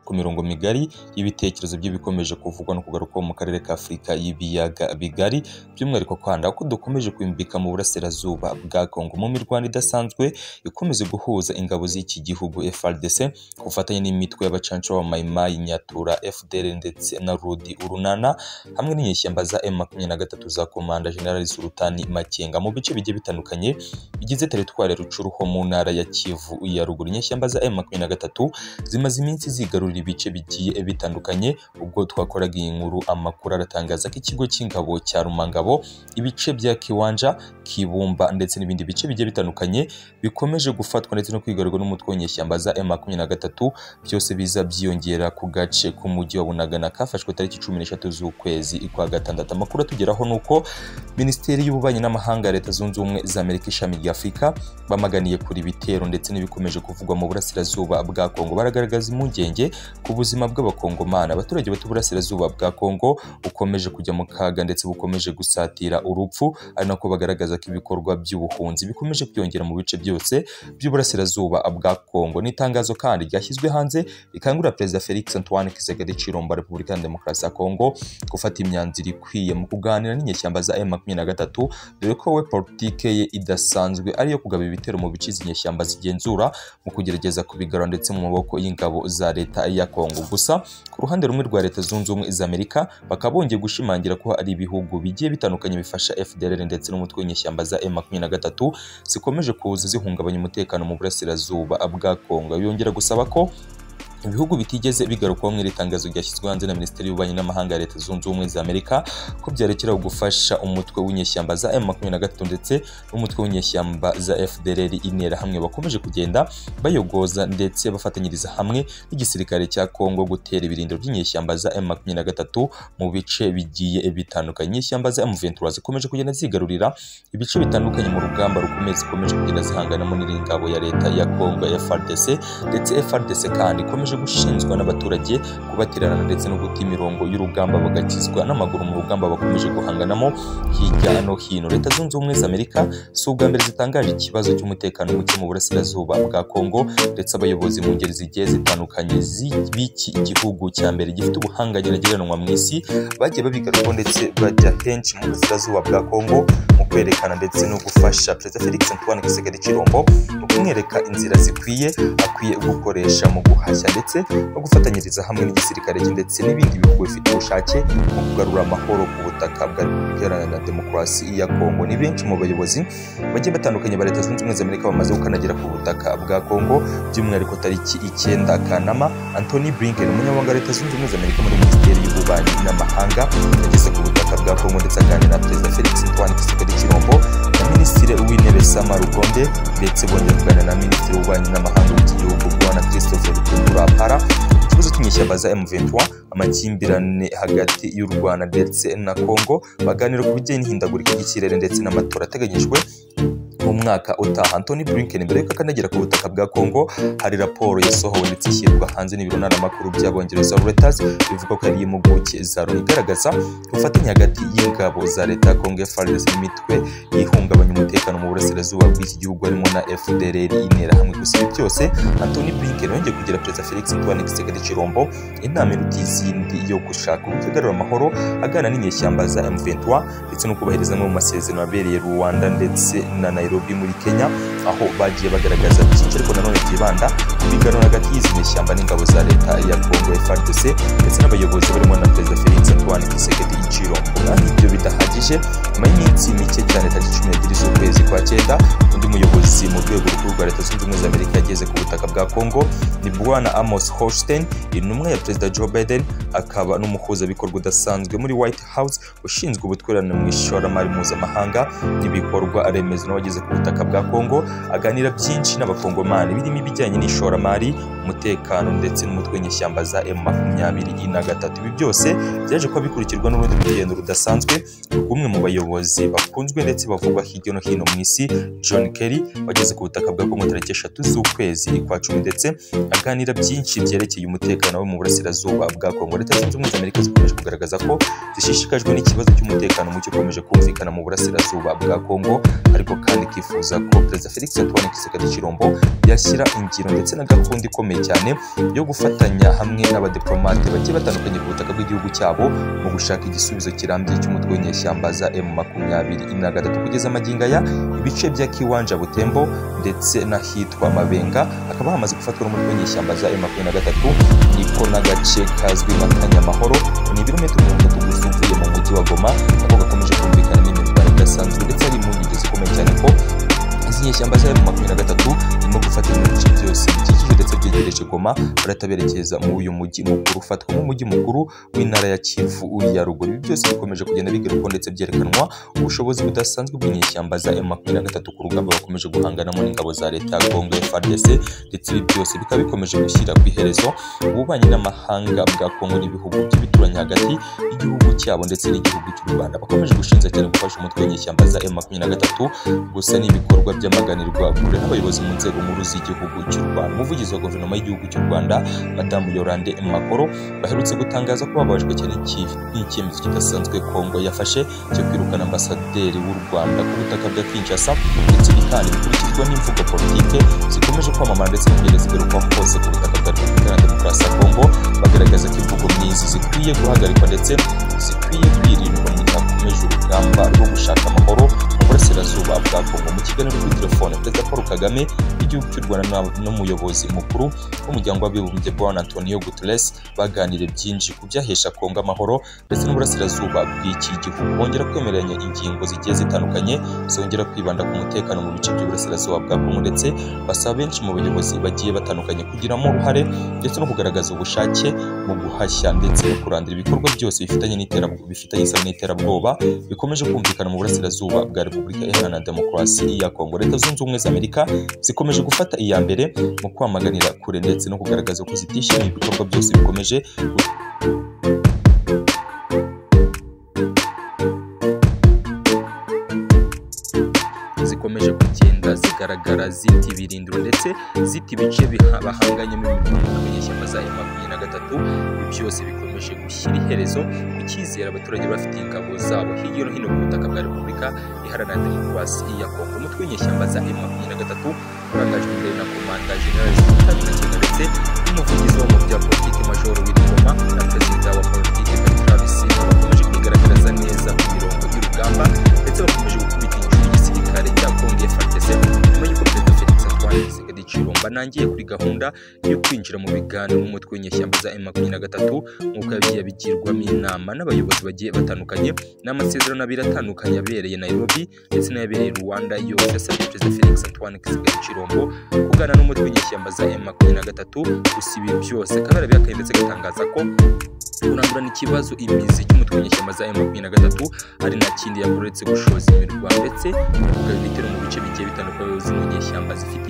ku mirongo migari y'ibitekerezo by'ibikomeje kuvugwa no kugaruka mu karere ka Afurika y'ibiyaga bigari by'umwihariko Rwanda ko dukomeje kwimbika mu burasirazuba bwa Congo mu mirwano idasanzwe ikomeza guhuza ingabo z'iki gihugu FARDC ku bufatanye n'imitwe y'abacanca ba Mai Mai Nyatura FDL ndetse na Rudi Urunana hamwe n'inyeshyamba za M23 za Komanda General Sultani Makenga mu bice bigiye bitandukanye bigize teritwari ya Rucuru ho mu ntara ya Kivu ya ruguru inyeshyamba za M23 zimaze iminsi zigarurira ibice bigiye bitandukanye ubwo twakoraga iyi nkuru amakuru aratangaza ko ikigo cy'ingabo cya Rumangabo ibice bya Kiwanja Kibumba ndetse n'ibindi bice bigiye bitandukanye bikomeje gufatwa ndetse no kwigarurwa n'umutwe w'inyeshyamba za M23 byose biza byiyongera ku gace k'umujyi wa Bunagana kafashwe tariki 13 z'ukwezi kwa gatandatu amakuru atugeraho ni uko Minisiteri y'Ububanyi n'Amahanga ya Leta Zunze Ubumwe za Amerika ishami rya Afurika bamaganiye kuri ibitero ndetse n'ibikomeje kuvugwa mu burasirazuba bwa Kongo baragaragaza impungenge ku buzima bw'abakongomana abaturage bato burasirazuba bwa Kongo bukomeje kujya mu kaga ndetse bukomeje gusatira urupfu ari nako bagaragaza ko ibikorwa by'ubuhunzi bikomeje kwiyongera mu bice byose by'uburasirazuba bwa Kongo n'itangazo kandi ryashyizwe hanze rikangurira Perezida Felix Antoine Tshisekedi Tshilombo Repubulika ya Demokarasi ya Kongo gufata imyanzuro ikwiye mu kuganira n'inyeshyamba za M23 dore ko we politike ye idasanzwe ariyo kugaba ibitero mu bice izi nyeshyamba zigenzura mu kugerageza kubigarura ndetse mu maboko y'ingabo za leta ya Kongo gusa ku ruhande rumwe rwa leta zunze ubumwe za Amerika bakaba bongeye gushimangira ko hari ibihugu bigiye bitandukanye bifasha FDLR ndetse n'umutwe w'inyeshyamba za M23 zikomeje kuza zihungabanya umutekano mu burasirazuba bwa Kongo yongera gusaba ko ibihugu bitigeze bigarukwaho mu iri tangazo ryashyizwe hanze na Minisiteri y'Ububanyi n'Amahanga ya Leta Zunze Ubumwe za Amerika ko byarekera gufasha umutwe w'inyeshyamba za M23 ndetse n'umutwe w'inyeshyamba za FDLR intera hamwe bakomeje kugenda bayogoza ndetse bafatanyiriza hamwe n'igisirikare cya Kongo gutera ibirindiro by'inyeshyamba za M23 mu bice bigiye bitandukanye inyeshyamba za M23 zikomeje kugenda zigarurira ibice bitandukanye mu rugamba rukomeye zikomeje kugenda zihanganamo n'iringabo ya Leta ya Kongo ya FARDC ndetse FARDC kandi ikomeje gushinzwa n'abaturage kubatererana ndetse no guta imirongo y'urugamba bagakizwa n'amaguru mu rugamba bakomeje guhanganamo hirya no hino leta zunze ubumwe za amerika si ubwa mbere zitangaje ikibazo cy'umutekano muke mu burasirazuba bwa kongo ndetse abayobozi mu ngeri zigiye zitandukanye z'iki igihugu cya mbere gifite ubuhanga nyageranwa mu isi bagiye babigarukaho ndetse bajya henshi mu burasirazuba bwa kongo mu kwerekana ndetse no gufasha perezida felix antoine kisekedi kirombo mu kumwereka inzira zikwiye akwiye gukoresha mu guhashya ndetse no gufatanyiriza hamwe n'igisirikare ndetse n'ibindi bihugu bifite ubushake mu kugarura amahoro ku butaka bwa Repubulika Iharanira Demokarasi ya Kongo ni benshi mu bayobozi bagiye batandukanye ba Leta Zunze Ubumwe za Amerika bamaze gukandagira ku butaka bwa Kongo by'umwihariko tariki icyenda Kanama Anthony Blinken umunyamabanga wa Leta Zunze Ubumwe za Amerika muri Minisiteri y'Ububanyi n'Amahanga yageze ku butaka bwa Kongo ndetse aganira na Perezida Felix Antoine Tshisekedi Tshilombo na Minisitiri w'Intebe Sama Lukonde ndetse bongera kuganira na Minisitiri w'Ububanyi n'Amahanga w'iki gihugu Bwana Christophe Lutundura Kampala ikibazo cy'inyeshyamba za M23 amakimbirane hagati y'u Rwanda ndetse na Kongo baganira ku bijyanye n'ihindagurika ry'ikirere ndetse n'amatora ateganyijwe mu mwaka utaha Anthony Blinken mbere yuko akandagira ku butaka bwa Kongo hari raporo yasohowe ndetse ishyirwa hanze n'ibiro ntaramakuru by'abongereza Reuters bivuga ko ari impuguke za Loni igaragaza ubufatanye hagati y'ingabo za leta ya Kongo FARDC n'imitwe ihungabanya umutekano mu burasirazuba bw'iki gihugu harimo na FDLR intera hamwe gusa ibi byose Anthony Blinken yongeye kugira Perezida Felix Antoine Tshisekedi Tshilombo inama iruta izindi yo gushaka uburyo agarura amahoro agana n'inyeshyamba za M23 ndetse no kubahiriza amwe mu masezerano abereye Rwanda ndetse na Nairobi muri Kenya aho bagiye bagaragaza byinshi ariko nanone byibanda ku biganiro hagati y'izi nyeshyamba n'ingabo za leta ya Congo FARDC ndetse n'abayobozi barimo na Perezida Felix Antoine Tshisekedi Tshilombo kandi ibyo bidahagije nyuma y'iminsi mike cyane tariki cumi n'ebyiri z'ukwezi kwa cyenda undi muyobozi mu rwego rukuru rwa leta zunze ubumwe za Amerika yageze ku butaka bwa Congo ni Bwana Amos Hochstein intumwa ya Perezida Joe Biden akaba n'umuhuzabikorwa udasanzwe muri White House ushinzwe ubutwererane mu ishoramari mpuzamahanga n'ibikorwa remezo n'abageze ku butaka bwa Kongo aganira byinshi n'abakongomani birimo ibijyanye n'ishoramari umutekano ndetse n'umutwe w'inyeshyamba za M23 na gatatu ibi byose byaje kuba bikurikirwa n'urundi rugendo rudasanzwe rw'umwe mu bayobozi bakunzwe ndetse bavugwa hirya no hino mu isi John Kerry wageze ku butaka bwa Kongo tariki eshatu z'ukwezi kwa cumi ndetse aganira byinshi byerekeye umutekano wo mu burasirazuba bwa Kongo leta zunze ubumwe za Amerika zikomeje kugaragaza ko zishishikajwe n'ikibazo cy'umutekano muke ukomeje kumvikana mu burasirazuba bwa Kongo ariko kandi kifuza ko Perezida Felix Antoine Tshisekedi Tshilombo yashyira ingiro ndetse na gahunda ikomeye ikomeye cyane yo gufatanya hamwe n'abadiplomate bagiye batandukanye ku butaka bw'igihugu cyabo mu gushaka igisubizo kirambye cy'umutwe w'inyeshyamba za emu makumyabiri na gatatu kugeza amagingo aya ibice bya kiwanja butembo ndetse n'ahitwa mabenga hakaba hamaze gufatwa n'umutwe w'inyeshyamba za emu makumyabiri na gatatu iko n'agace kazwi nka kanyamahoro ni ibirometero mirongo itatu gusa uvuye mu mujyi wa goma nako gakomeje kumvikana n'imivugo idasanzwe ndetse hari impungenge zikomeye cyane ko izi nyeshyamba za emu makumyabiri na gatatu irimo gufatira ibice byose bikikije ndetse byegereje goma barataberekeza muri uyu mujyi mukuru ufatwa nk'umujyi mukuru w'intara ya kivu ya ruguru ibi byose bikomeje kugenda bigarukwa ndetse byerekanwa ubushobozi budasanzwe bw'inyeshyamba za emu makumyabiri na gatatu ku rugamba bakomeje guhanganamo n'ingabo za leta ya kongo frdc ndetse ibi byose bikaba bikomeje gushyira ku iherezo ububanyi n'amahanga bwa kongo n'ibihugu by'ibituranyi hagati y'igihugu cyabo ndetse n'igihugu cy'u rwanda bakomeje gushinja cyane gufasha umutwe w'inyeshyamba za emu makumyabiri na gatatu gusa n'ibikorwa byamaganirwa kure n'abayobozi mu nzego nkuru z'igihugu cy'u rwanda umuvugizi wa guverinoma y'igihugu cy'u rwanda madamu yorande makoro baherutse gutangaza ko bababajwe cyane n'icyemezo kidasanzwe kongo yafashe cyo kwirukana ambasaderi w'u rwanda ku butaka bwa kinshasa ndetse kandi bikurikizwa n'imvugo politike zikomeje kwamamara ndetse n'ingeri zigarukwa hose ku butaka bwa repubulika ya demokarasi ya kongo bagaragaza ko imvugo nk'izi zikwiye guhagarikwa ndetse zikwiye kwirindwa mu gihe hakomeje urugamba rwo gushaka amahoro mu burasirazuba bwa kongo mu kiganiro kuri telefone perezida paul kagame w'igihugu cy'u rwanda n'umuyobozi mukuru w'umuryango w'abibumbye bwana antonio guterres baganiriye byinshi ku byahesha kongo amahoro ndetse n'uburasirazuba bw'iki gihugu bongera kwemeranya ingingo zigiye zitandukanye zongera kwibanda ku mutekano mu bice by'uburasirazuba bwa kongo ndetse basaba benshi mu bayobozi bagiye batandukanye kugiramo uruhare ndetse no kugaragaza ubushake mu guhashya ndetse no kurandira ibikorwa byose bifitanye n'iterabwoba bifitanye isano n'iterabwoba bikomeje kumvikana mu burasirazuba bwa repubulika iharanira demokarasi ya kongo leta zunze ubumwe za amerika zikomeje gufata iya mbere mu kwamaganira kure ndetse no kugaragaza ko zitishimiye ibikorwa byose bikomeje zikomeje kugenda zigaragara zita ibirindiro ndetse zita ibice biha- bahanganyemo imirwano n'ishyamba za emu makumyabiri na gatatu ibi byose bikomeje gushyira iherezo ku cyizere abaturage bafite ingabo zabo hirya no hino ku butaka bwa repubulika iharanira demokarasi ya kongo umutwe w'inyeshyamba za emu makumyabiri na gatatu urangajwe imbere na komanda generali zitanu na kenda ndetse n'umuvugizi wo mu bya politiki majoro w'ingoma na perezida wa politiki Travis Simba bakomeje kwigaragariza neza ku mirongo y'urugamba ndetse bakomeje gukubita inshuro igisirikare cya kongo FARDC nyuma y'uko perezida Felix Antoine Tshisekedi Tshilomba nangiye kuri gahunda yo kwinjira mu biganiro n'umutwe w'inyeshyamba za M23 nk'uko yagiye abigirwamo inama n'abayobozi bagiye batandukanye n'amasezerano abiri atandukanye yabereye Nairobi ndetse n'ayabereye Rwanda yose yasabye perezida Felix Antoine Tshisekedi Tshilombo kugana n'umutwe w'inyeshyamba za M23 gusa ibi byose akaba yarabihakanye ndetse agatangaza ko kurandurana ikibazo imizi cy'umutwe w'inyeshyamba za M23 ari nta kindi yakoretse gushoza imirwa ndetse no kugaba ibitero mu bice bigiye bitandukanye z'inyeshyamba zifite